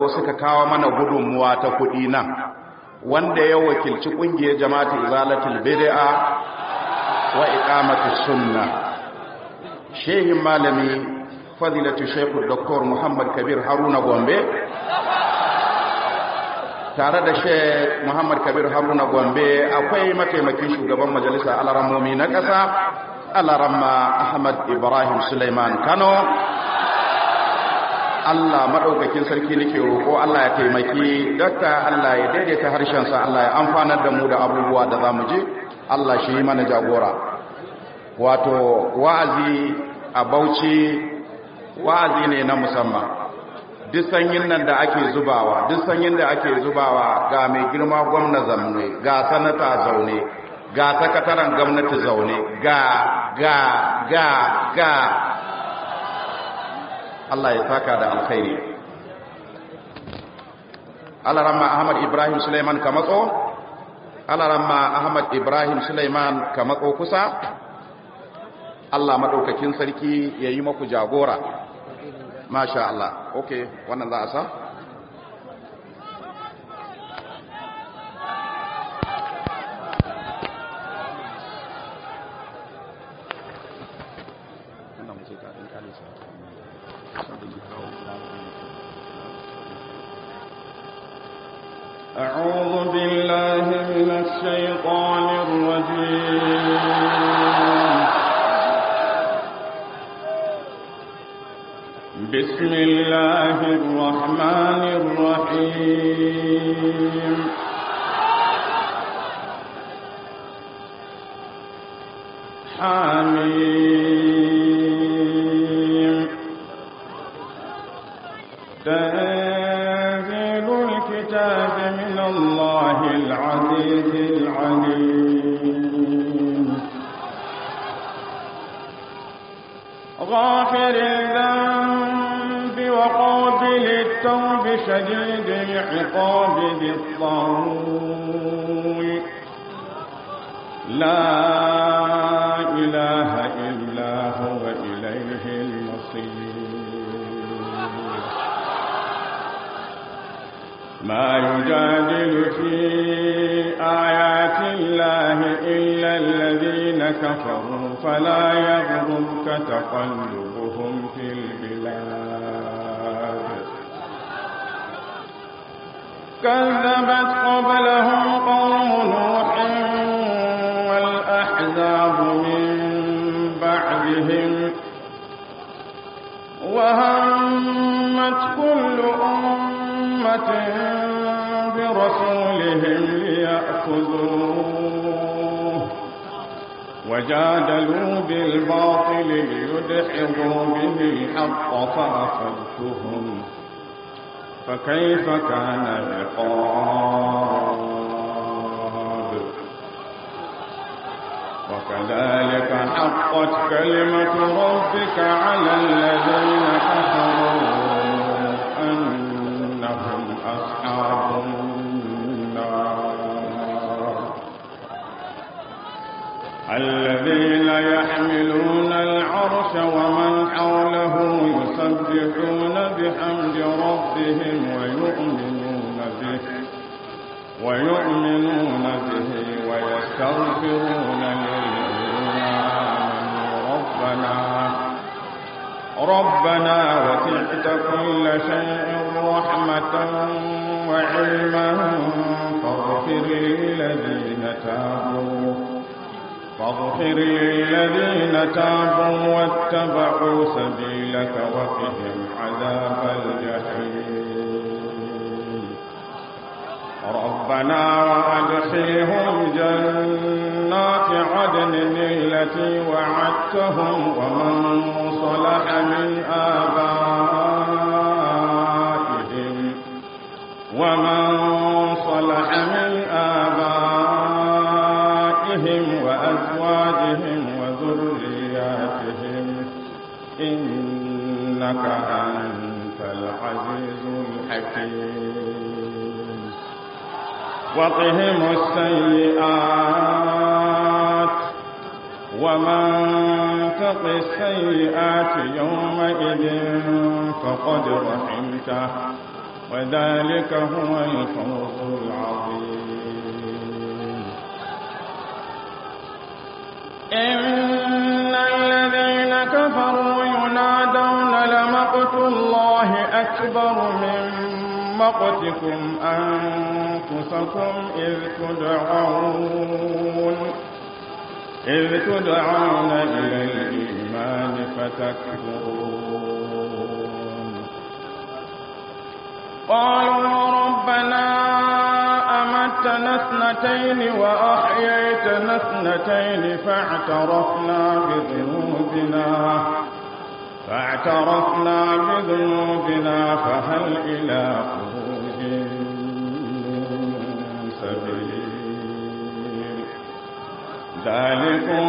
suka kawo mana gudunmuwa ta kuɗi nan wanda ya wakilci ƙungiyar jama'atu izalatul bid'a wa iqamatus sunna shehin malami fadilatu shaykh dr muhammad kabir haruna gombe tare da sheikh muhammad kabir haruna gombe akwai mataimakin shugaban majalisa alarammomi na ƙasa alaramma ahmad ibrahim suleiman kano Allah maɗaukakin sarki nake roƙo Allah ya taimaki dakta Allah ya daidaita harshensa Allah ya amfanar da mu da abubuwa da za mu ji Allah shi yi mana jagora wato wa'azi a bauchi wa'azi ne na musamman duk sanyin nan da ake zubawa duk sanyin da ake zubawa ga mai girma gwamna zaune ga sanata zaune ga sakataren gwamnati zaune ga ga ga ga Allah ya saka da alkhairi Alaramma Ahmad Ibrahim Suleiman ka matso Alaramma Ahmad Ibrahim Suleiman ka matso kusa Allah madaukakin sarki yayi maku jagora Masha Allah okay wannan za a sa أعوذ بالله من الشيطان الرجيم بسم الله الرحمن الرحيم حميم تنزيل الكتاب من الله العزيز العليم غافر الذنب وقابل التوب شديد العقاب ذي الطول لا إله إلا هو إليه المصير ما يجادل في آيات الله إلا الذين كفروا فلا يغررك تقلبهم في البلاد كذبت قبلهم قوم نوح والأحزاب من بعدهم وهمت كل أمة برسولهم ليأخذوه وجادلوا بالباطل ليدحضوا به الحق فأخذتهم فكيف كان عقاب وكذلك حقت كلمة ربك على الذين كفروا أنهم أصحاب النار الذين يحملون العرش ومن حوله يسبحون بحمد ربهم ويؤمنون به ويؤمنون به ويستغفرون للذين آمنوا ربنا ربنا وسعت كل شيء رحمة وعلما فاغفر للذين تابوا فاغفر للذين تابوا واتبعوا سبيلك وقهم عذاب الجحيم ربنا وأدخلهم جنات عدن التي وعدتهم ومن صلح من آبائهم ومن صلح من آبائهم وأزواجهم وذرياتهم إنك أنت العزيز الحكيم وقهم السيئات ومن تق السيئات يومئذ فقد رحمته وذلك هو الفوز العظيم إن الذين كفروا ينادون لمقت الله أكبر من مقتكم أنفسكم إذ تدعون إذ تدعون إلى الإيمان فتكفرون قالوا ربنا أمتنا اثنتين وأحييتنا اثنتين فاعترفنا بذنوبنا فاعترفنا بذنوبنا فهل إلى خروج من سبيل ذلكم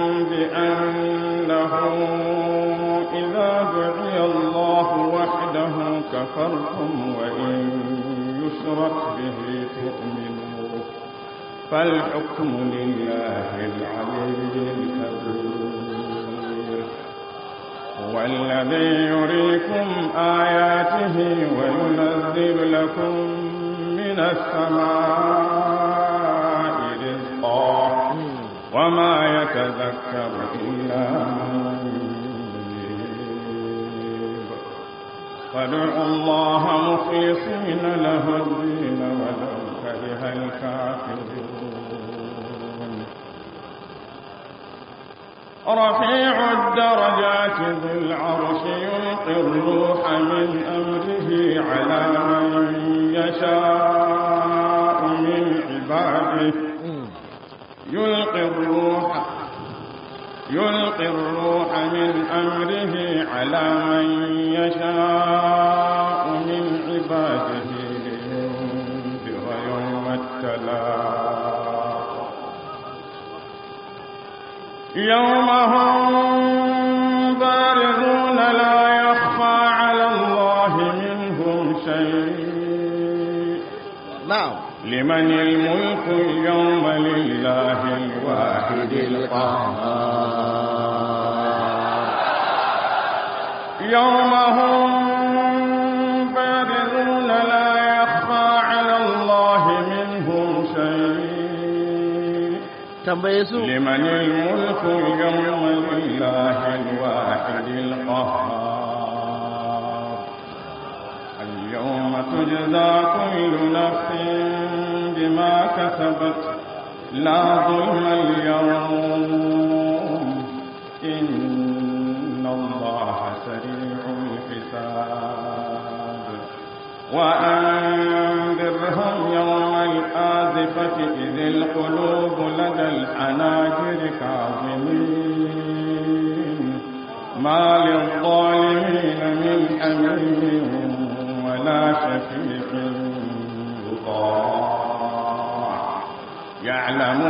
بأنه إذا دعي الله وحده كفرتم وإن يشرك به تؤمنوا فالحكم لله العلي الكبير هو الذي يريكم آياته وينزل لكم من السماء رزقا وما يتذكر إلا من ينيب فادعوا الله مخلصين له الدين ولو كره الكافرون رفيع الدرجات ذو العرش يلقي الروح من أمره على من يشاء من عباده يلقي الروح يلقي الروح من أمره على من يشاء من عباده لينذر يوم التلاق يوم هم بارزون لا يخفى على الله منهم شيء نعم لمن الملك اليوم لله الواحد القهار يوم هم بارزون لا يخفى على الله منهم شيء tambaye su لمن الملك اليوم لله الواحد القهار اليوم تجزى كل نفس بما كسبت لا ظلم اليوم إن الله سريع الحساب وأنذرهم يوم الآزفة إذ القلوب لدى الحناجر كاظمين ما للظالمين من حميم ولا شفيع يطاع يعلم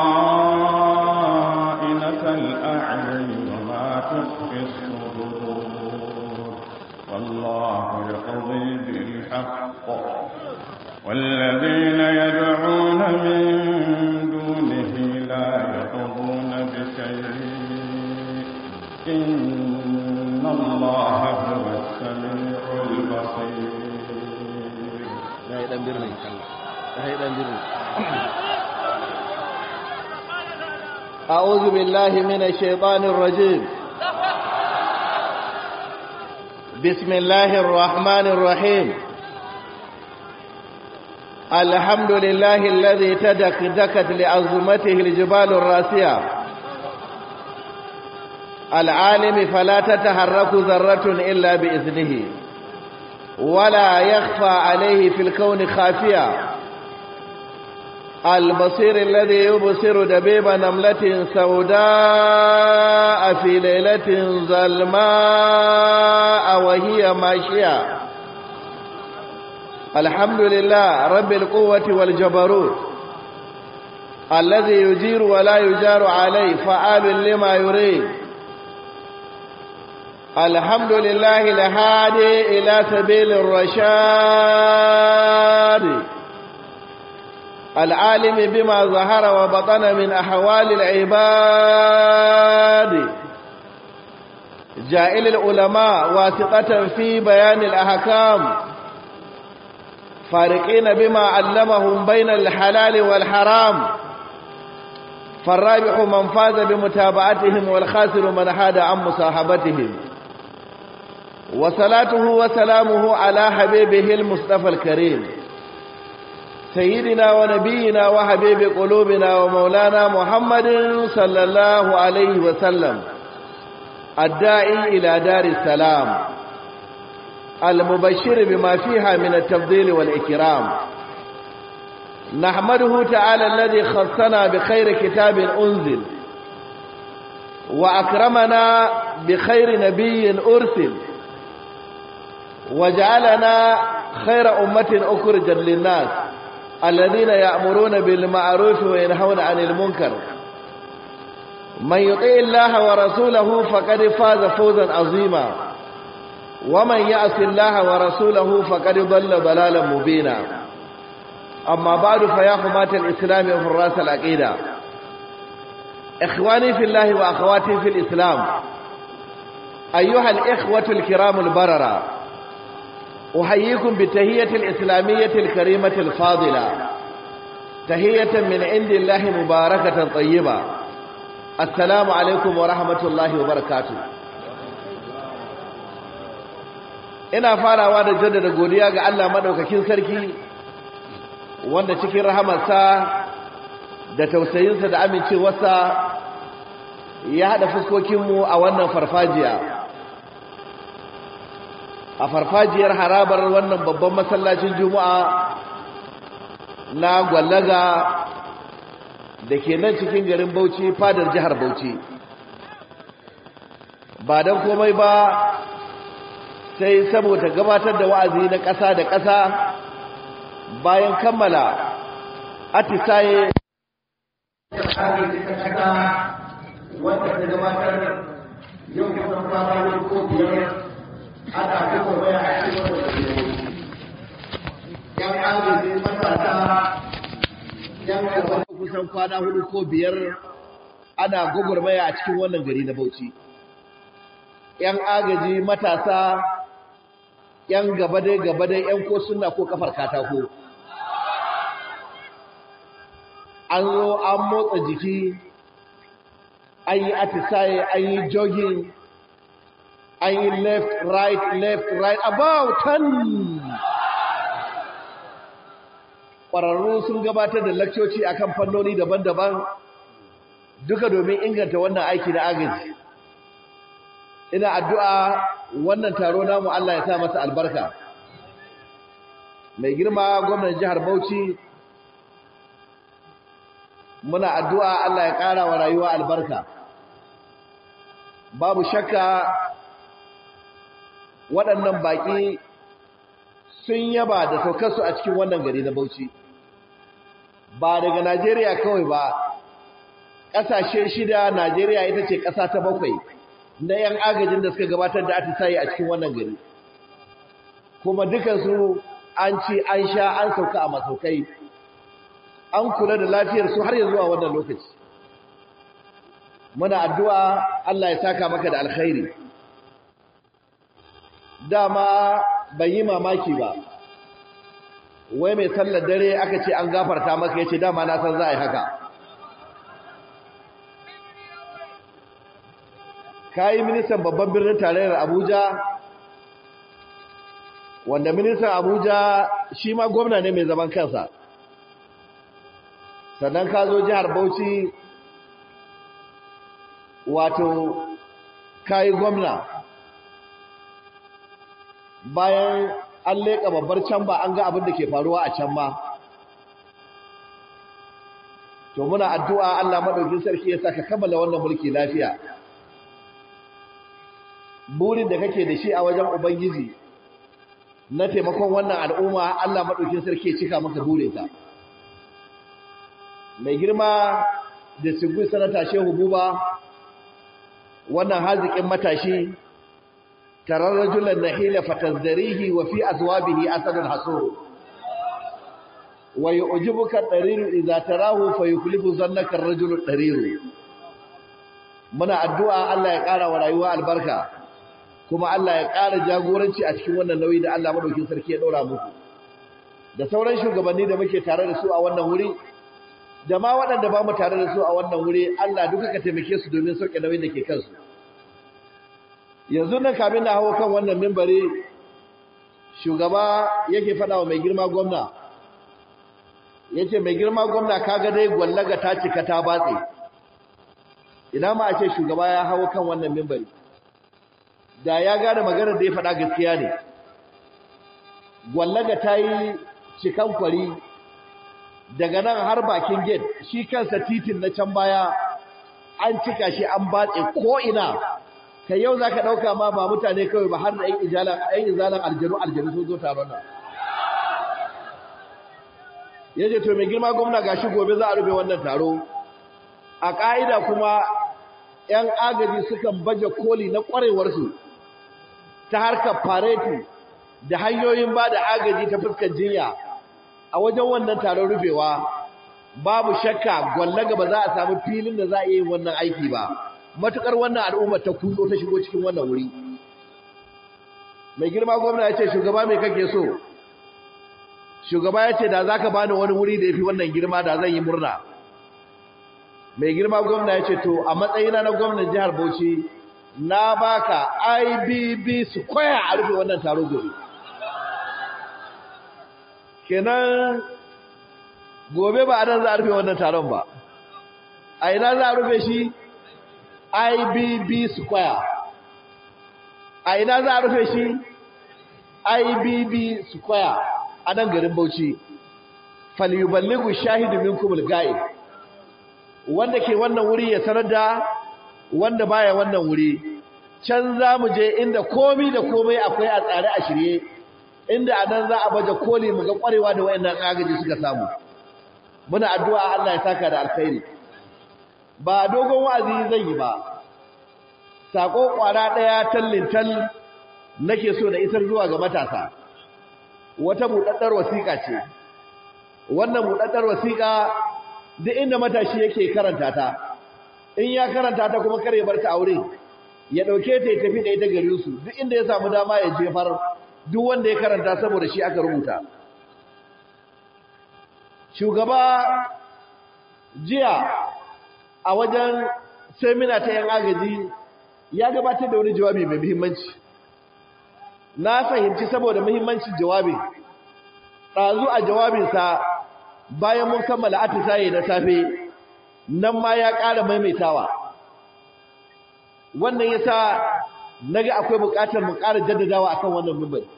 خائنة الأعين وما تخفي الصدور والله يقضي بالحق والذين يدعون من دونه لا يقضون بشيء إن الله هو السميع البصير ya yi dan birni ya yi dan birni أعوذ بالله من الشيطان الرجيم بسم الله الرحمن الرحيم الحمد لله الذي تدكدكت لعظمته الجبال الراسية العالم فلا تتحرك ذرة إلا بإذنه ولا يخفى عليه في الكون خافية البصير الذي يبصر دبيب نملة سوداء في ليلة ظلماء وهي ماشية الحمد لله رب القوة والجبروت الذي يجير ولا يجار عليه فعال لما يريد الحمد لله الهادي إلى سبيل الرشاد العالم بما ظهر وبطن من أحوال العباد جائل العلماء واثقة في بيان الأحكام فارقين بما علمهم بين الحلال والحرام فالرابح من فاز بمتابعتهم والخاسر من حاد عن مصاحبتهم وصلاته وسلامه على حبيبه المصطفى الكريم سيدنا ونبينا وحبيب قلوبنا ومولانا محمد صلى الله عليه وسلم الداعي إلى دار السلام المبشر بما فيها من التفضيل والإكرام نحمده تعالى الذي خصنا بخير كتاب أنزل وأكرمنا بخير نبي أرسل وجعلنا خير أمة أخرجا للناس الذين يأمرون بالمعروف وينهون عن المنكر من يطيع الله ورسوله فقد فاز فوزا عظيما ومن يعص الله ورسوله فقد ضل ضلالا مبينا أما بعد فيا حماة الإسلام وفراس العقيدة إخواني في الله وأخواتي في الإسلام أيها الإخوة الكرام البررة أحييكم بالتهية الإسلامية الكريمة الفاضلة تهية من عند الله مباركة طيبة السلام عليكم ورحمة الله وبركاته ina farawa da jaddada godiya ga Allah madaukakin sarki wanda cikin rahamarsa da tausayinsa da amincewarsa ya haɗa fuskokinmu a wannan farfajiya a farfajiyar harabar wannan babban masallacin juma'a na gwallaga da ke nan cikin garin bauchi fadar jihar bauchi ba don komai ba sai saboda gabatar da wa'azi na ƙasa da ƙasa bayan kammala atisaye wanda ta gabatar yau kusan kwana ko biyar ana kuma baya a cikin wanda yan agaji matasa yan gaba kusan kwana hudu ko biyar ana gwagwarmaya a cikin wannan gari na bauchi yan agaji matasa yan gaba dai gaba dai yan ko suna ko kafar katako an zo an motsa jiki an yi atisaye an yi jogging an yi left right left right about ten ƙwararru sun gabatar da lakcoci akan fannoni daban-daban duka domin inganta wannan aiki na agaji ina addu'a wannan taro namu Allah ya sa masa albarka mai girma gwamnan jihar Bauchi muna addu'a Allah ya ƙara wa rayuwa albarka babu shakka waɗannan baƙi sun yaba da saukarsu a cikin wannan gari na Bauchi ba daga Najeriya kawai ba ƙasashe shida Najeriya ita ce ƙasa ta bakwai na ‘yan agajin da suka gabatar da atisaye a cikin wannan gari kuma dukansu an ci an sha an sauka a masaukai an kula da lafiyarsu har yanzu a wannan lokaci muna addu'a Allah ya saka maka da alkhairi dama bai yi mamaki ba wai mai sallar dare aka ce an gafarta maka yace dama na san za a yi haka kayi ministan babban birnin tarayyar Abuja wanda ministan Abuja shi ma gwamna ne mai zaman kansa sannan ka zo jihar Bauchi wato kayi gwamna bayan an leƙa babbar can ba an ga abin da ke faruwa a can ma to muna addu'a Allah madaukin sarki ya saka kammala wannan mulki lafiya burin da kake da shi a wajen ubangiji na taimakon wannan al'umma Allah madaukin sarki ya cika maka burinka mai girma da sigu sanata shehu buba wannan haziƙin matashi tarar rajulan nahila fatazdarihi wa fi azwabihi asadun hasur wa yu'jibuka dariru idza tarahu fayuklifu zannaka ar-rajulu dariru muna addu'a Allah ya ƙara wa rayuwa albarka kuma Allah ya ƙara jagoranci a cikin wannan nauyi da Allah madaukin sarki ya ɗora muku da sauran shugabanni da muke tare da su a wannan wuri da ma waɗanda ba mu tare da su a wannan wuri Allah duka ka taimake su domin sauke nauyin da ke kansu yanzu nan kamin na hawo kan wannan mimbari shugaba yake faɗa wa mai girma gwamna yace mai girma gwamna kaga dai gwallaga ta cika ta batse ina ma a ce shugaba ya hawo kan wannan mimbari da ya gane maganar da ya faɗa gaskiya ne gwallaga ta yi cikan kwari daga nan har bakin gate shi kansa titin na can baya an cika shi an batse ko ina kai yau zaka dauka ma ba mutane kawai ba har da ƴan izalan ƴan izalan aljanu aljanu sun zo taron nan yace to mai girma gwamna gashi gobe za a rufe wannan taro a ka'ida kuma ƴan agaji sukan baje koli na kwarewar su ta harkar fareti da hanyoyin ba da agaji ta fuskar jinya a wajen wannan taron rufewa babu shakka gwallaga ba za a samu filin da za a yi wannan aiki ba matukar wannan al'ummar ta kudo ta shigo cikin wannan wuri mai girma gwamna ya ce shugaba mai kake so shugaba ya ce da za ka bani wani wuri da ya fi wannan girma da zan yi murna mai girma gwamna ya ce to a matsayina na gwamnan jihar bauchi na baka ibb square a rufe wannan taro gobe kenan gobe ba a nan za a rufe wannan taron ba a ina za a rufe shi ibb square a ina za a rufe shi ibb square a nan garin bauchi falyuballighu shahidu minkum al-ghaib wanda ke wannan wuri ya sanar da wanda baya wannan wuri can za mu je inda komi da komai akwai a tsare a shirye inda a nan za a baje koli mu ga kwarewa da wayannan agaji suka samu muna addu'a Allah ya saka da alkhairi ba dogon wa'azi zan yi ba sako kwara daya tallin tal nake so da isar zuwa ga matasa wata budaddar wasiƙa ce wannan budaddar wasiƙa duk inda matashi yake karanta ta in ya karanta ta kuma kare bar ta aure ya dauke ta ya tafi da ita garin su duk inda ya samu dama ya jefar duk wanda ya karanta saboda shi aka rubuta shugaba jiya a wajen semina ta yan agaji ya gabatar da wani jawabi mai muhimmanci na fahimci saboda muhimmancin jawabin ɗazu a jawabinsa bayan mun kammala atisaye na safe nan ma ya ƙara maimaitawa wannan yasa naga akwai buƙatar mu ƙara jaddadawa akan wannan mimbari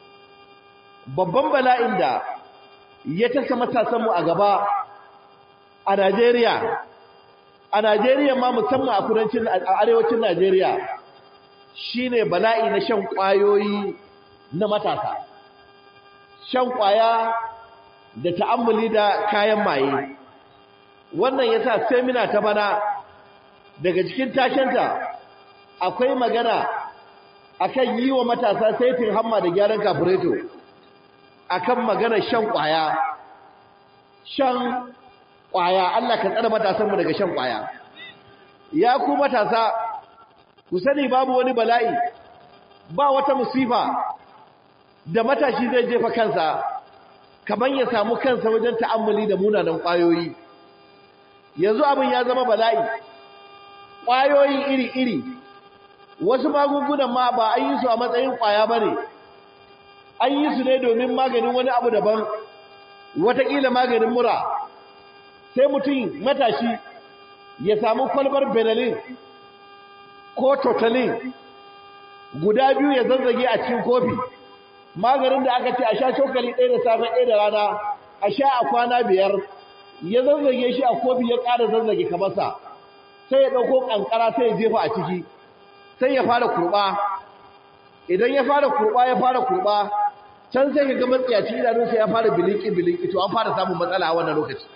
babban bala'in da ya tasa matasan mu a gaba a Najeriya a Najeriya ma musamman a kudancin a arewacin Najeriya shine bala'i na shan ƙwayoyi na matasa shan ƙwaya da ta'ammuli da kayan maye wannan yasa semina ta bana daga cikin takenta akwai magana akan yi wa matasa saitin hamma da gyaran kafureto akan magana shan kwaya shan kwaya Allah ka tsare matasan mu daga shan kwaya ya ku matasa ku sani babu wani bala'i ba wata musifa da matashi zai jefa kansa kaman ya samu kansa wajen ta'ammuli da munanan kwayoyi yanzu abin ya zama bala'i kwayoyi iri-iri wasu magungunan ma ba an yi su a matsayin kwaya ba ne an yi su ne domin maganin wani abu daban watakila maganin mura sai mutum matashi ya samu kwalbar benelin ko totalin guda biyu ya zazzage a cikin kofi maganin da aka ce a sha cokali ɗaya da safe ɗaya da rana a sha a kwana biyar ya zazzage shi a kofi ya ƙara zazzage kamarsa sai ya ɗauko ƙanƙara sai ya jefa a ciki sai ya fara kurɓa idan ya fara kurɓa ya fara kurɓa can sai ka ga matsiyaci idanunsa ya fara biliki biliki to an fara samun matsala a wannan lokaci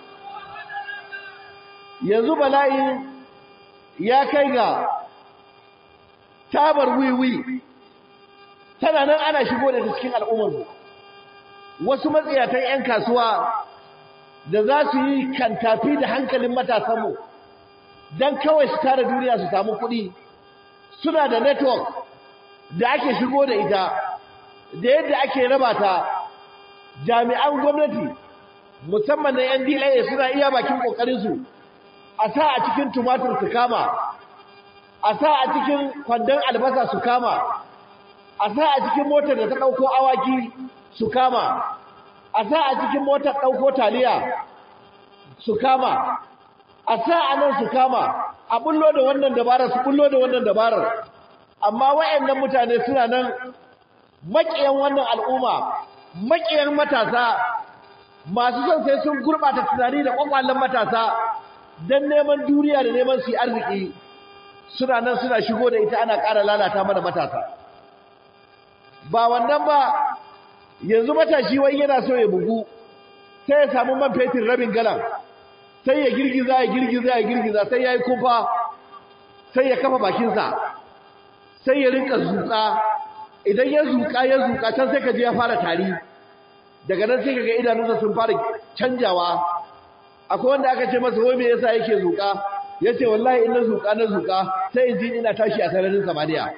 yanzu bala'i ya kai ga tabar wiwi tana nan ana shigo da cikin al'ummar wasu matsiyatan 'yan kasuwa da za su yi kantafi da hankalin matasanmu don kawai su tara duniya su samu kuɗi suna da network da ake shigo da ita da yadda ake raba ta jami'an gwamnati musamman na NDA suna iya bakin kokarinsu a sa a cikin tumatur su kama a sa a cikin kwandon albasa su kama a sa a cikin motar da ta ɗauko awaki su kama a sa a cikin motar ɗauko taliya su kama a sa a nan su kama a bullo da wannan dabarar su bullo da wannan dabarar amma wayannan mutane suna nan maƙiyan wannan al'umma maƙiyan matasa masu son sai sun gurɓata tunani da ƙwaƙwalen matasa don neman duniya da neman su yi arziki suna nan suna shigo da ita ana ƙara lalata mana matasa ba wannan ba yanzu matashi wai yana so ya bugu sai ya samu man fetur rabin galan sai ya girgiza ya girgiza ya girgiza sai ya yi kumfa sai ya kafa bakinsa sai ya rinka zuƙa idan ya zuƙa ya zuƙa can sai ka je ya fara tari daga nan sai ka ga idanunsa sun fara canjawa akwai wanda aka ce masa wai me yasa yake zuƙa ya ce wallahi in na zuƙa na zuƙa sai in ji ina tashi a sararin samaniya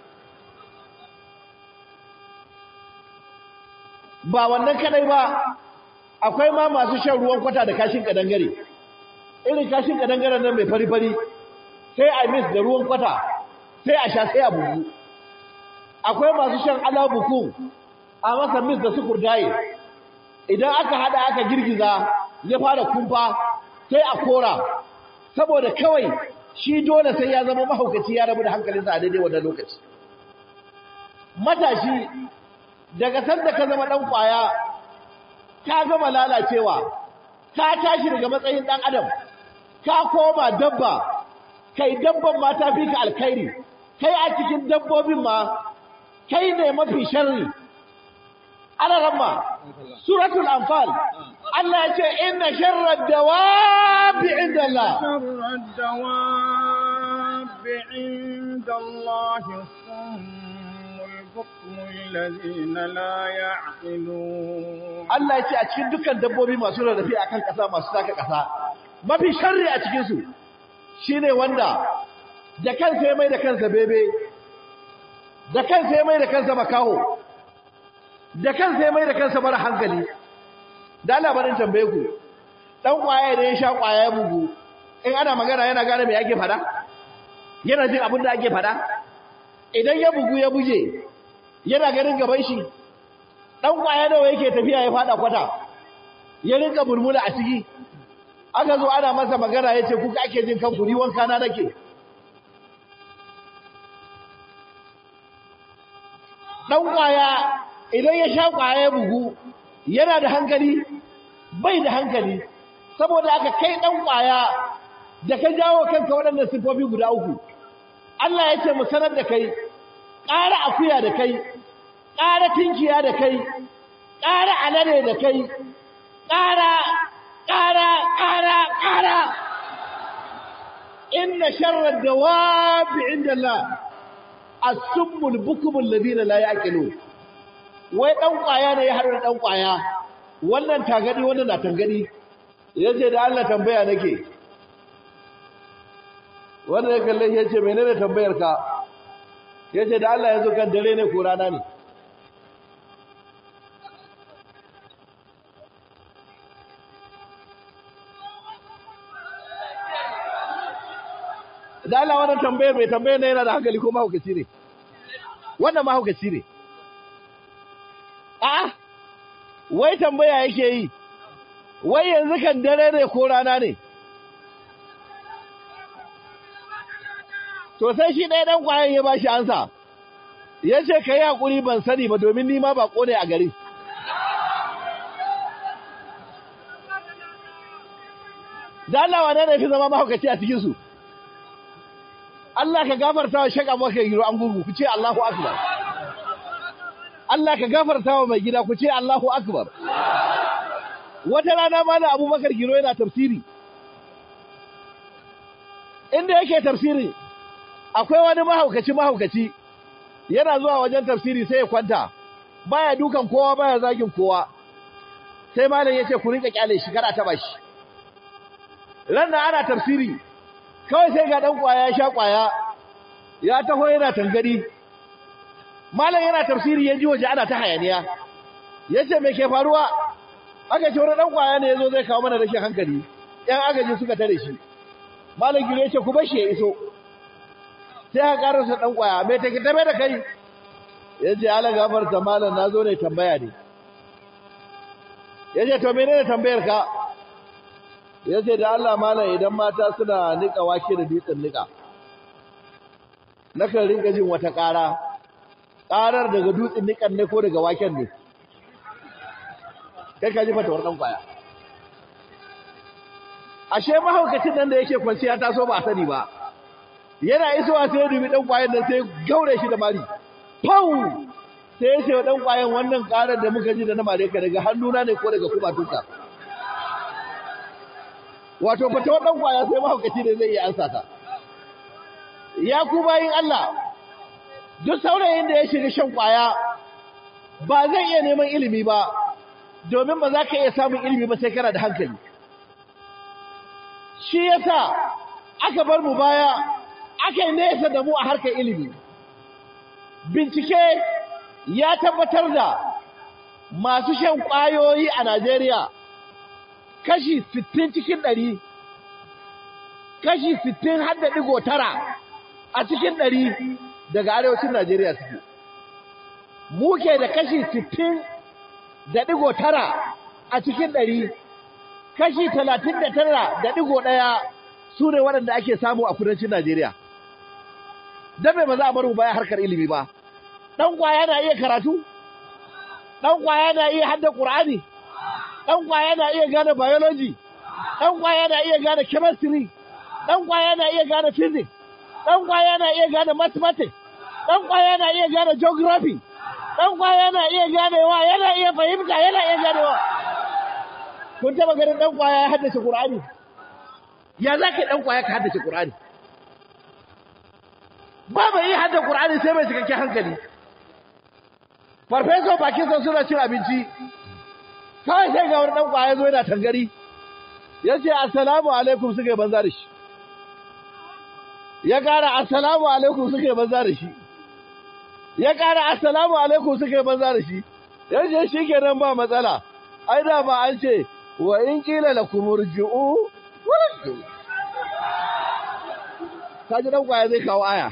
ba wannan kadai ba akwai ma masu shan ruwan kwata da kashin kadangare irin kashin kadangaren nan mai fari-fari sai a mis da ruwan kwata sai a sha sai a bugu akwai masu shan alabuku a masa mis da sukur daye idan aka hada aka girgiza ya fara kumfa sai a kora saboda kawai shi dole sai ya zama mahaukaci ya rabu da hankalinsa a daidai wannan lokaci matashi daga sanda ka zama dan kwaya ka gama lalacewa ka tashi daga matsayin dan adam ka koma dabba kai dabban ma ta fi ka alkhairi kai a cikin dabbobin ma kai ne mafi sharri ana ramma suratul anfal Allah ya ce inna sharrad dawabi inda Allah sharrad dawabi inda Allah الذين لا يعقلون Allah ya ce a cikin dukkan dabbobi masu rarrafe akan ƙasa masu taka ƙasa mafi sharri a cikin su shine wanda da kansa ya mai da kansa bebe da kansa ya mai da kansa makaho da kansa ya mai da kansa mara hankali da labarin tambaye ku dan kwaye da ya sha kwaye ya bugu in ana magana yana gane me ake fada yana jin abin da ake fada idan ya bugu ya buje yana ganin gaban shi dan kwaya nawa yake tafiya ya fada kwata ya rinka bulmula a ciki aka zo ana masa magana yace kuka ake jin kanku ni wanka na nake dan kwaya idan ya sha kwaya ya bugu yana da hankali bai da hankali saboda aka kai dan kwaya da ka jawo kanka waɗannan sifofi guda uku Allah ya ce mu sanar da kai ƙara akuya da kai ƙara tinkiya da kai ƙara alade da kai ƙara ƙara ƙara ƙara inna sharrar dawabi inda Allah as-summul bukumul ladina la yaqilun wai dan kwaya ne ya haɗu da dan kwaya wannan tagadi wannan na tangadi yace da Allah tambaya nake wanda ya kalle ya ce menene tambayar ka ya ce da Allah ya zo kan dare ne ko rana ne da Allah wannan tambayar mai tambayar ne yana da hankali ko mahaukaci ne wannan mahaukaci ne a wai tambaya yake yi wai yanzu kan dare ne ko rana ne to sai shi ɗaya ɗan ƙwayan ya ba shi ansa ya ce ka yi haƙuri ban sani ba domin ni ma baƙo ne a gari da Allah wane ne fi zama mahaukaci a cikinsu Allah ka gafarta wa shaka maka giro an gurgu ku ce Allahu akbar Allah ka gafarta wa mai gida ku ce Allahu akbar wata rana ma da abubakar giro yana tafsiri inda yake tafsiri akwai wani mahaukaci mahaukaci yana zuwa wajen tafsiri sai ya kwanta baya dukan kowa baya zagin kowa sai malam yace ku rinka kyale shi kada ta bashi ran nan ana tafsiri kawai sai ga dan kwaya ya sha kwaya ya taho yana tangari malam yana tafsiri ya ji waje ana ta hayaniya yace me ke faruwa aka ce wani dan kwaya ne yazo zai kawo mana rashin hankali yan agaji suka tare shi malam gire yace ku bashi ya iso sai aka karasa dan kwaya me take tabe da kai yace ala gafarta malam nazo ne tambaya ne yace to menene tambayar ka yace da Allah malam idan mata suna nika wake da dutsen nika nakan rinka jin wata ƙara ƙarar daga dutsen nikan ne ko daga waken ne kai ka ji fatawar dan kwaya ashe mahaukacin nan da yake kwanciya ta so ba a sani ba yana isowa sai ya dubi dan kwayan nan sai gaure shi da mari pau sai ya ce wa dan kwayan wannan ƙarar da muka ji da na mare ka daga hannuna ne ko daga kubatunka wato fatawar dan kwaya sai mahaukaci ne zai iya ansa ta ya ku bayin Allah duk saurayin da ya shiga shan kwaya ba zai iya neman ilimi ba domin ba za ka iya samun ilimi ba sai kana da hankali shi yasa aka bar mu baya aka yi nesa da mu a harkar ilimi bincike ya tabbatar da masu shan kwayoyi a Najeriya kashi 60 cikin 100 kashi 60 har da digo tara a cikin ɗari daga arewacin Najeriya suke. Muke da kashi sittin da ɗigo tara a cikin ɗari, kashi talatin da tara da ɗigo ɗaya su ne waɗanda ake samu a kudancin Najeriya. Don mai ba za a bar mu baya harkar ilimi ba. Ɗan ƙwaya na iya karatu? Ɗan ƙwaya na iya hadda Ƙur'ani? Ɗan ƙwaya na iya gane biology? Ɗan ƙwaya na iya gane chemistry? Ɗan ƙwaya na iya gane physics? ɗan kwaya na iya gane mathematics, ɗan kwaya na iya gane geography, ɗan kwaya na iya ganewa, yana iya fahimta, yana iya ganewa. Kun taɓa ganin ɗan kwaya ya haddace Ƙur'ani? Ya za ka ɗan kwaya ka haddace Ƙur'ani? Ba mai iya haddace Ƙur'ani sai mai cikakken hankali. Farfesa bakinsa suna cin abinci, kawai sai ga wani ɗan kwaya zo yana tangari. Ya ce, Assalamu alaikum suka yi banza da shi. ya ƙara assalamu alaikum suka yi banza da shi ya ƙara assalamu alaikum suka yi banza da shi yace shi kenan ba matsala ai da ba an ce wa in qila lakum urji'u warji'u kaji dan kwaya zai kawo aya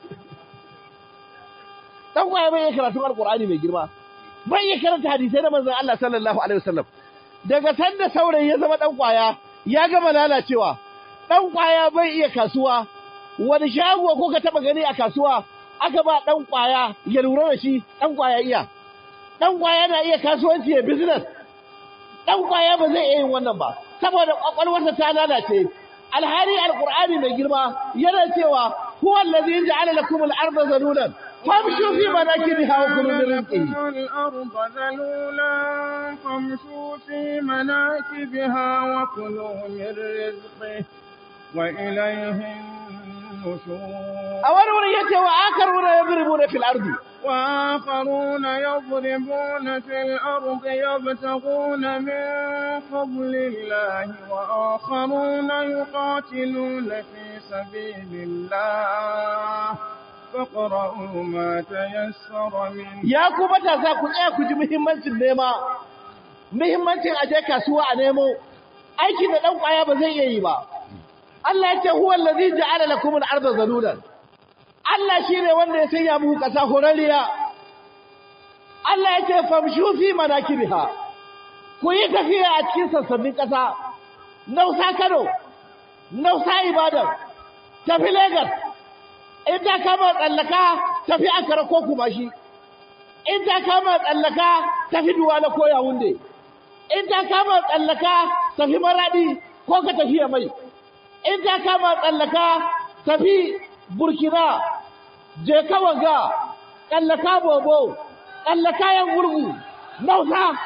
dan kwaya bai karatu alqur'ani mai girma bai iya karanta hadisai na manzon Allah sallallahu alaihi wasallam daga sanda saurayi ya zama dan kwaya ya gama lalacewa dan kwaya bai iya kasuwa wani shago ko ka taba gani a kasuwa aka ba dan kwaya ya lura da shi dan kwaya iya dan kwaya na iya kasuwanci ya business dan kwaya ba zai iya yin wannan ba saboda kwakwalwarsa ta lalace alhari alqur'ani mai girma yana cewa huwa allazi ja'ala lakum al-ardha zalulan famshu fi manakibiha wa kulu min rizqihi الأرض ذلولا فامشوا في مناكبها وكلوا من رزقه وإليه النشور a wani wuri yace wa akaruna yadribuna fil ardi وآخرون يضربون في الأرض يبتغون من فضل الله وآخرون يقاتلون في سبيل الله فاقرؤوا ما تيسر منه ya ku matasa ku tsaya ku ji muhimmancin nema muhimmancin aje kasuwa a nemo aikin da dan kwaya ba zai iya yi ba Allah ya ce huwa allazi ja'ala lakum al-ardha zalulan Allah shine wanda ya sanya muku kasa horariya Allah ya ce famshu fi manakibiha ku yi tafiya a cikin sassanin kasa nausa Kano nausa Ibadan tafi Lagos in ta kama tsallaka tafi Ankara ko Kumashi in ta kama tsallaka tafi Duwala ko Yaounde in ta kama tsallaka tafi Maradi ko ka tafi Yamai in ta kama tsallaka tafi Burkina je kawaga tsallaka Bobo tsallaka yan gurgu Nausa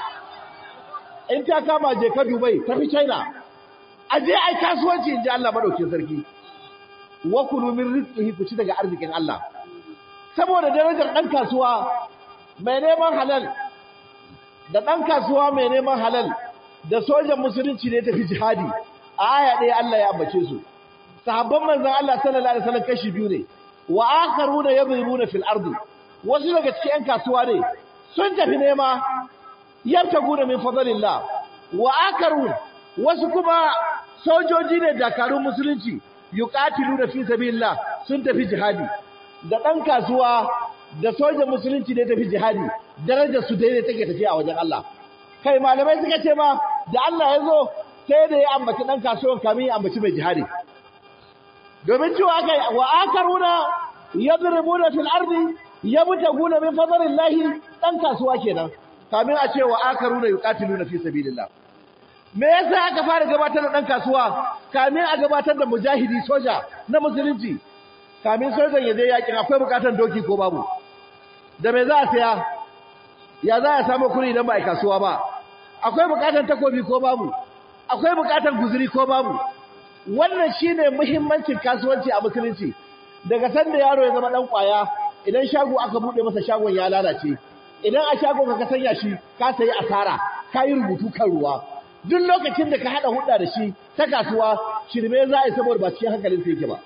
in ta kama je ka Dubai tafi China aje ai kasuwanci inji Allah madaukin sarki wa kulu min rizqihi ku ci daga arzikin Allah saboda darajar dan kasuwa mai neman halal da dan kasuwa mai neman halal da sojan musulunci ne tafi jihadi a aya ɗaya Allah ya ambace su sahabban manzon Allah sallallahu alaihi wasallam kashi biyu ne wa akharuna yadribuna fil ardi wasu daga cikin yan kasuwa ne sun tafi nema yabtaguna min fadlillah wa akarun wasu kuma sojoji ne dakarun musulunci yuqatiluna fi sabilillah sun tafi jihadi da dan kasuwa da sojan musulunci ne tafi jihadi darajar su daidai take tafiya a wajen Allah kai malamai suka ce ma da Allah ya zo sai da ya ambaci dan kasuwan kamin ya ambaci mai jihadi domin cewa kai wa akaruna yadribuna fil ardi yabtaguna min fadlillahi dan kasuwa kenan kamin a ce wa akaruna yuqatiluna fi sabilillah me yasa aka fara gabatar da dan kasuwa kamin a gabatar da mujahidi soja na musulunci kamin sojan ya je yakin akwai bukatar doki ko babu da me za a saya ya za a samu kuri idan ba a kasuwa ba akwai bukatar takobi ko babu akwai bukatar guzuri ko babu wannan shine muhimmancin kasuwanci a musulunci daga sanda yaro ya zama dan kwaya idan shago aka bude masa shagon ya lalace idan a shagon ka sanya shi ka sayi asara ka yi rubutu kan ruwa duk lokacin da ka hada hudda da shi ta kasuwa shirme za a yi saboda ba cikin hankalin sa yake ba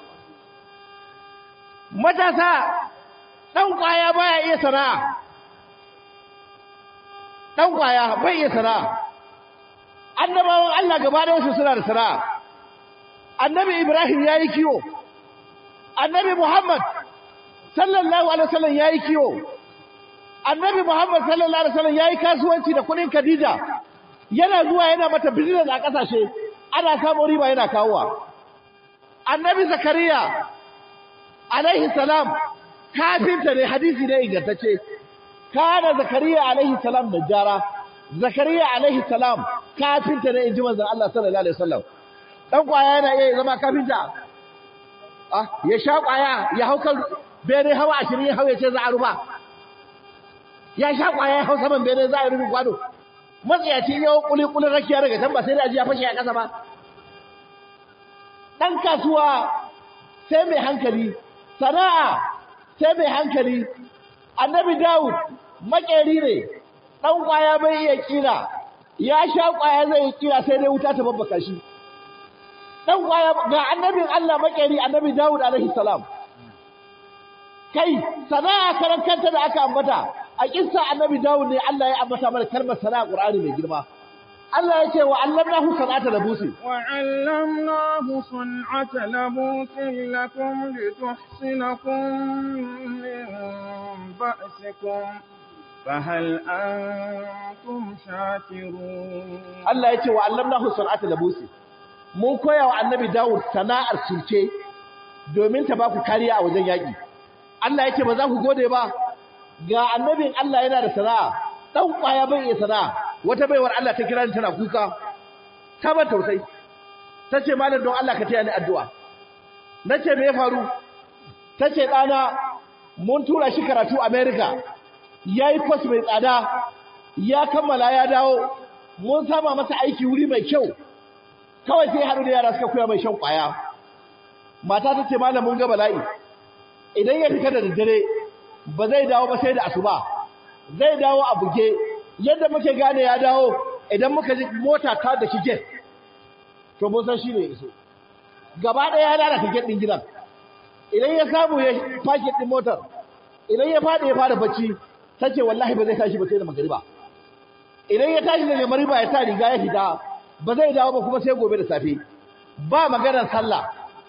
matasa dan kwaya baya iya sana'a dan kwaya bai iya sana'a annabawan Allah gaba da wasu suna da sana'a annabi Ibrahim yayi kiwo annabi Muhammad sallallahu alaihi wasallam yayi kiwo annabi Muhammad sallallahu alaihi wasallam yayi kasuwanci da kudin Khadija yana zuwa yana mata business a kasashe ana samun riba yana kawowa annabi Zakariya alaihi salam kafinta ne hadisi ne ingantacce kana Zakariya alaihi salam najjara Zakariya alaihi salam kafinta ne inji manzon Allah sallallahu alaihi wasallam dan kwaya yana iya zama kafinta ah ya sha kwaya ya hauka bene hawa 20 ya hawa ce za a ruba ya sha kwaya ya hau saman bene za a rubu kwado matsiyaci yau kuli kulin rakiya daga can ba sai da ji ya fashe a kasa ba dan kasuwa sai mai hankali sana'a sai mai hankali annabi Dawud makeri ne dan kwaya bai iya kira ya sha kwaya zai kira sai dai wuta ta babbaka shi dan kwaya ga annabin Allah makeri annabi Dawud alaihi salam kai sana'a karankanta da aka ambata a kissa annabi Dawud ne Allah ya ambata mana kalmar sana'a Qur'ani mai girma Allah ya ce wa allamnahu sanata labusi wa allamnahu san'ata labusin lakum lituhsinakum min ba'sikum fahal antum shakirun Allah ya ce wa allamnahu san'ata labusi mun koya wa annabi Dawud sana'ar sulke domin ta ba ku kariya a wajen yaƙi Allah ya ce ba za ku gode ba ga annabin Allah yana da sana'a dan kwaya bai iya sana'a wata baiwar Allah ta kira ni tana kuka ta ban tausayi tace malam don Allah ka taya ni addu'a nace me ya faru tace dana mun tura shi karatu America yayi course mai tsada ya kammala ya dawo mun sama masa aiki wuri mai kyau kawai sai haɗu da yara suka koya mai shan kwaya mata tace malam mun ga bala'i idan ya fita da daddare ba zai dawo ba sai da asuba zai dawo a buge yadda muke gane ya dawo idan muka ji mota ta da kike to mun san shine iso gaba ɗaya ya lalata gate din gidan idan ya samu ya fake din motar idan ya fada ya fara bacci tace wallahi ba zai tashi ba sai da magariba idan ya tashi daga magariba ya sa riga ya fita ba zai dawo ba kuma sai gobe da safe ba maganar sallah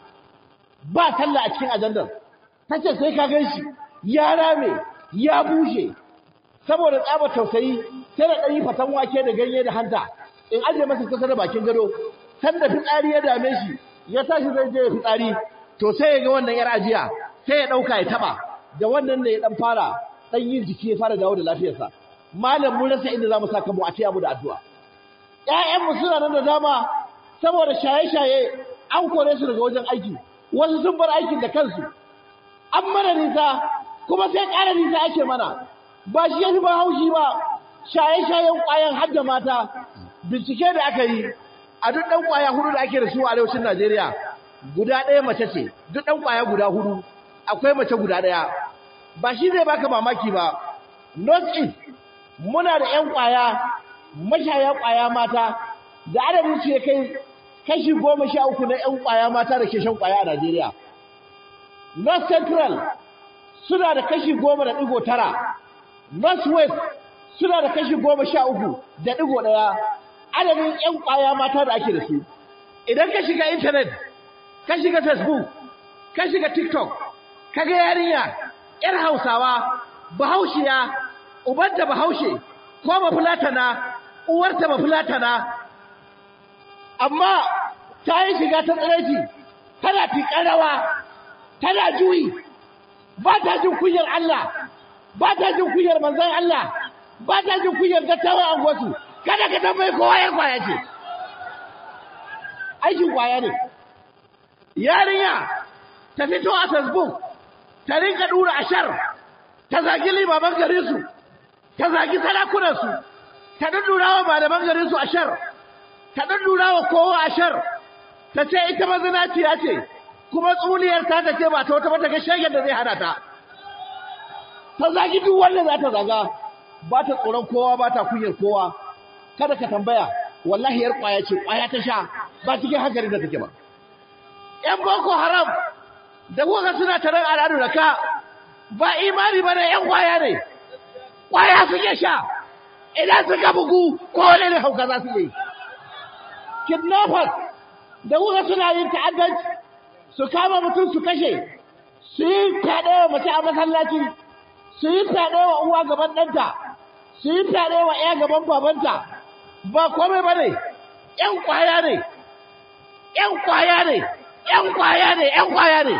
ba sallah a cikin ajandar tace sai ka ganshi ya rame ya bushe saboda tsaba tausayi sai da ɗanyi fatan wake da ganye da hanta in aje masa kusa da bakin gado san da fitsari ya dame shi ya tashi zai je ya fitsari to sai ya ga wannan yar ajiya sai ya ɗauka ya taɓa da wannan ne ya ɗan fara ɗan yin jiki ya fara dawo da lafiyarsa malam mun rasa inda za mu saka mu a taya mu da addu'a ƴaƴanmu suna nan da dama saboda shaye-shaye an kore su daga wajen aiki wasu sun bar aikin da kansu an mana nisa kuma sai ƙara nisa ake mana ba shi yafi ba haushi ba shaye-shayen ƙwayan hadda mata bincike da aka yi a duk ɗan ƙwaya hudu da ake da su a arewacin Najeriya guda ɗaya mace ce duk ɗan ƙwaya guda hudu akwai mace guda ɗaya ba shi zai baka mamaki ba North East muna da ƴan ƙwaya mashaya ƙwaya mata da adadin su ya kai kashi goma sha uku na ƴan ƙwaya mata da ke shan ƙwaya a Najeriya North Central suna da kashi goma da ɗigo tara Northwest suna da kashi goma sha uku da ɗigo ɗaya adadin 'yan ƙwaya mata da ake da su idan ka shiga intanet ka shiga facebook ka shiga tiktok ka ga yarinya 'yar hausawa bahaushiya ubanta bahaushe ko bafulatana uwarta bafulatana amma ta yi shiga ta tsiraici tana tiƙar rawa tana juyi ba ta jin kunyar Allah ba ta jin kunyar manzon Allah ba ta jin kunyar dattawan angosu kada ka tambayi kowa ya kwaya ce aikin kwaya ne yarinya ta fito a facebook ta rinka dura ashar ta zagi limaman garinsu ta zagi sarakunansu ta dudura wa malaman garinsu ashar ta dudura wa kowa ashar ta ce ita mazinaciya ce kuma tsuliyar ta ta ce ba ta wata mata ga shagen da zai hana ta ta zagi duk wanda za ta zaga ba ta tsoron kowa ba ta kunyar kowa kada ka tambaya wallahi yar kwaya ce kwaya ta sha ba cikin hankali da take ba yan boko haram da kuka suna taron al'adu da ka ba imani ba ne yan kwaya ne kwaya suke sha idan suka bugu ko wani ne hauka za su yi kidnappers da kuka suna yin ta'addanci su kama mutum su kashe su yi fyaɗe wa mace a masallaci su yi fyaɗe wa uwa gaban ɗanta su yi fyaɗe wa ‘ya gaban babanta ba komai ba ne ‘yan kwaya ne ‘yan kwaya ne ‘yan kwaya ne ‘yan kwaya ne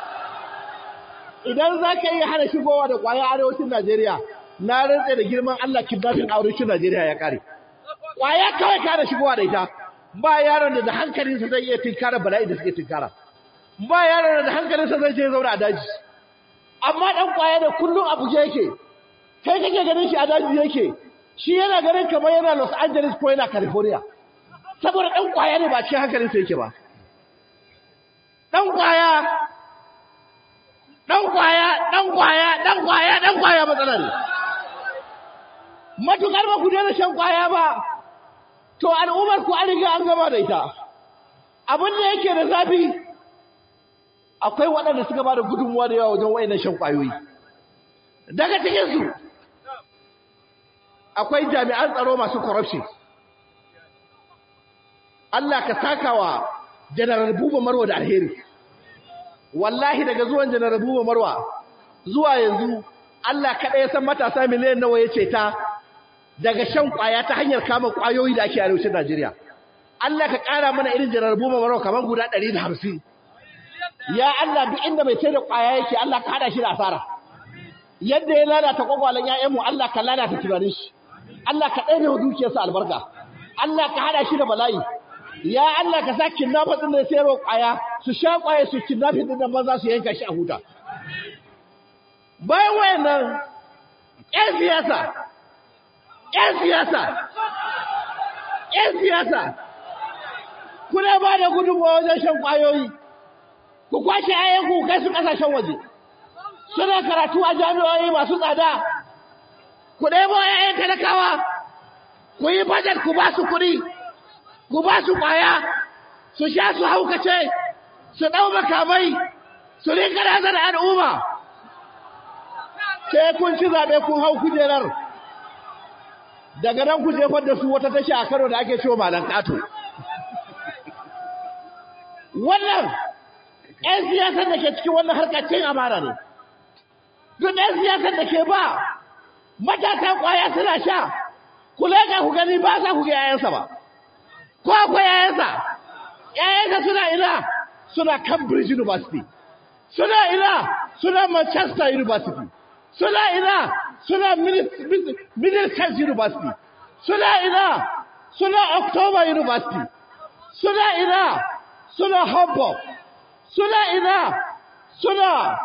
idan za ka iya hana shigowa da kwaya arewacin Najeriya na rantse da girman Allah kidnapping arewacin Najeriya ya kare kwaya kawai ka hana shigowa da ita ba yaron da da hankalinsa zai iya tinkara bala'i da suke tinkara ba yaron da da hankalinsa zai je zauna a daji amma dan kwaya da kullum a buge yake kai kake ganin shi a daji yake shi yana ganin kamar yana Los Angeles ko yana California saboda dan kwaya ne ba cikin hankalinsa yake ba dan kwaya dan kwaya dan kwaya dan kwaya dan kwaya matsala ne matukar ba ku daina shan kwaya ba to al'ummar ku an riga an gama da ita abin da yake da zafi akwai waɗanda suka ba da gudunmuwa da yawa wajen wayannan shan kwayoyi daga cikin su akwai jami'an tsaro masu corruption Allah ka sakawa General Buba Marwa da alheri wallahi daga zuwan General Buba Marwa zuwa yanzu Allah kaɗai ya san matasa miliyan nawa ya ce ta daga shan kwaya ta hanyar kama kwayoyi da ake arewacin Najeriya. Allah ka ƙara mana irin jarar buma maro kamar guda ɗari da hamsin. Ya Allah duk inda mai sai da kwaya yake Allah ka haɗa shi da asara. Yadda ya lalata kwakwalen ‘ya'yanmu Allah ka lalata tunanin shi. Allah ka ɗaya wa dukiyarsa albarka. Allah ka haɗa shi da bala'i. Ya Allah ka sa kidnapper ɗin da ya sayarwa kwaya su sha kwaya su kidnapping ɗin nan maza su yanka shi a huta. Bayan wayannan ‘yan siyasa ‘yan siyasa, ‘yan siyasa, kuna ba da gudunmawa wajen shan ƙwayoyi, ku kwashe ayyanku kai su ƙasashen waje, suna karatu a jami'o'i masu tsada, ku ɗebo ‘ya'yan talakawa, ku yi bajet ku ba su kuɗi, ku ba su ƙwaya, su sha su haukace, su ɗau makamai, su rinka razar al'umma. Sai kun ci zaɓe kun hau kujerar. daga nan ku jefar da su wata tasha a Kano da ake cewa malan kato wannan ƴan siyasar da ke cikin wannan harkar cin amana ne duk ɗan siyasar da ke ba matasa ƙwaya suna sha ku leƙa ku gani ba za ku ga yayansa ba ko akwai yayansa yayansa suna ina suna Cambridge University suna ina suna Manchester University suna ina suna Middlesex University, suna ina, suna October University, suna ina, suna Hamburg, suna ina, suna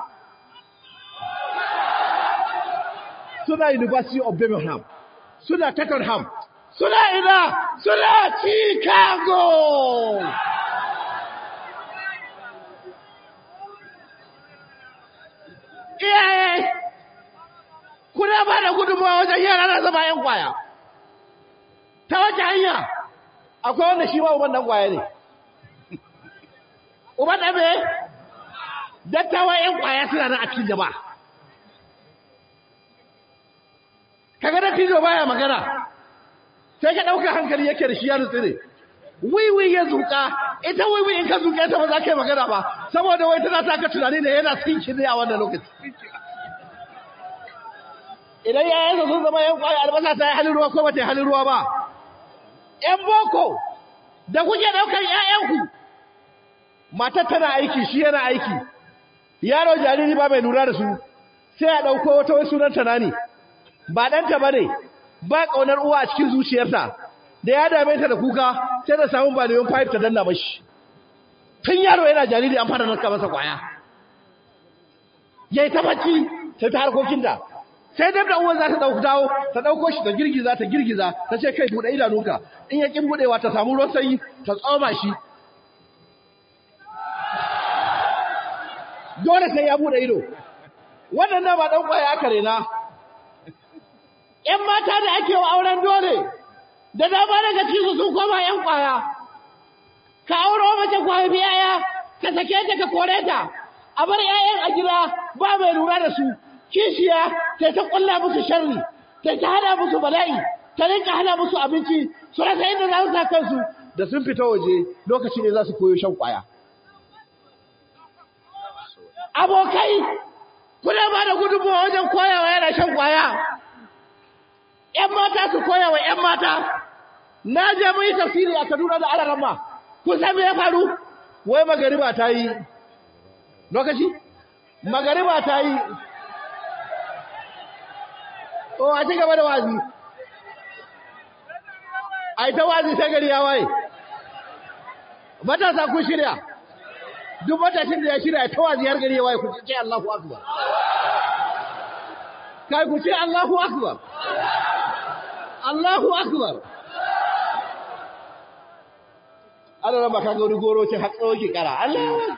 suna University of Birmingham, suna Tottenham, suna ina, suna Chicago. Iyaye, kuna ba da gudunmawa wajen yara na zama ‘yan kwaya. Ta wace hanya, akwai wanda shi ma uban ɗan kwaya ne. Uban ɗan me? Dattawan ‘yan kwaya suna nan a cikin jama'a. kaga da tijo baya magana sai ka dauka hankali yake da shi ya nutsi ne wiwi ya zuka ita wiwi in ka zuke ta ba za ka yi magana ba saboda wai tana taka tunani ne yana sinki ne a wannan lokaci idan yayansa sun zama yan kwaya albasa ta yi halin ruwa ko ba ta yi halin ruwa ba yan boko da kuke daukar ƴaƴanku matar tana aiki shi yana aiki yaro jariri ba mai lura da su sai a dauko wata wai sunan ta nani ba danta bane ba kaunar uwa a cikin zuciyarta da ya dame ta da kuka sai da samun ba da yawan pipe ta danna mashi tun yaro yana jariri an fara narka masa kwaya yayi ta bacci sai ta harkokin da sai dab da uwan za ta dauki dawo ta dauko shi ta girgiza ta girgiza ta ce kai bude idanunka in ya kin budewa ta samu ruwan sanyi ta tsoma shi dole sai ya bude ido wannan da ba dan kwaya aka rena ƴan mata da ake wa auren dole da dama daga cikin sun koma ƴan kwaya ka auro mace kwaya biyaya ka sake ta ka kore ta a bar ƴaƴan a gida ba mai lura da su kishiya ta ta kulla musu sharri ta ta hada musu bala'i ta rinka hada musu abinci su rasa inda za su sa kansu da sun fita waje lokaci ne za su koyo shan kwaya abokai kuna ba da gudunmawa wajen koyawa yana shan kwaya ƴan mata su koya wa ƴan mata na je mun yi tafsiri a Kaduna da Alarama kun san me ya faru wai magariba ta yi lokaci magariba ta yi o a ci gaba da wazi ai ta wazi sai gari ya waye matasa kun shirya duk matashin da ya shirya ta wazi har gari ya waye ku ce Allahu akbar kai ku ce Allahu akbar Allahu akbar Allah raba ka ga wani goro ce hatsa ki kara Allah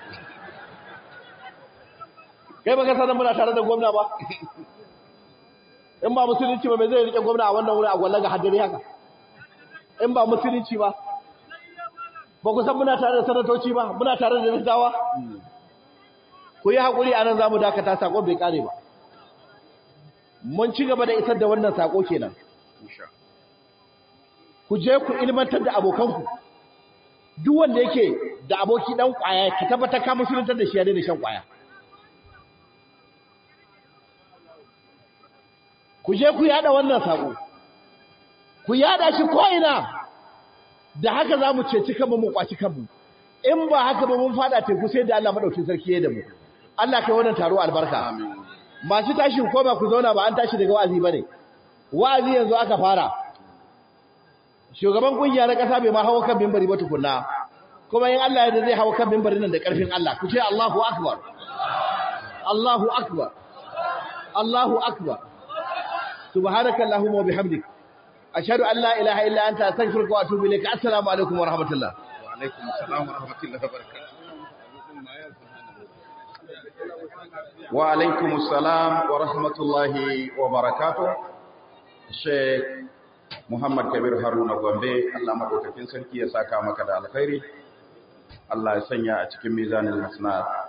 kai baka sanan muna tare da gwamna ba in ba musulunci ba me zai rike gwamna a wannan wuri a gwalla ga haddari haka in ba musulunci ba ba ku san muna tare da sanatoci ba muna tare da dattawa ku yi haƙuri a nan za mu dakata saƙon bai ƙare ba mun ci gaba da isar da wannan saƙo kenan ku je ku ilmantar da abokanku duk wanda yake da aboki dan ƙwaya ka tabbatar ka musuluntar da shi ya daina shan ƙwaya ku je ku yada wannan saƙo ku yada shi ko ina da haka za mu ceci kanmu mu kwaci kanmu in ba haka ba mun fada teku sai da Allah madaukin sarki ya da mu Allah kai wannan taro albarka masu tashi ko ba ku zauna ba an tashi daga wa'azi bane wa'azi yanzu aka fara shugaban kungiya na kasa bai ma hawo kan minbari ba tukunna kuma in Allah ya da zai hawo kan minbarin nan da karfin Allah ku ce Allahu akbar Allahu akbar Allahu akbar subhanakallahumma wa bihamdika أشهد أن لا إله إلا أنت أستغفرك وأتوب إليك السلام عليكم ورحمة الله وعليكم السلام ورحمة الله وبركاته وعليكم السلام ورحمة الله وبركاته الشيخ محمد كبير هارون غومبي الله مدوكاكين سركي يساكا مكة الخير الله يسنيا a cikin mizanin hasana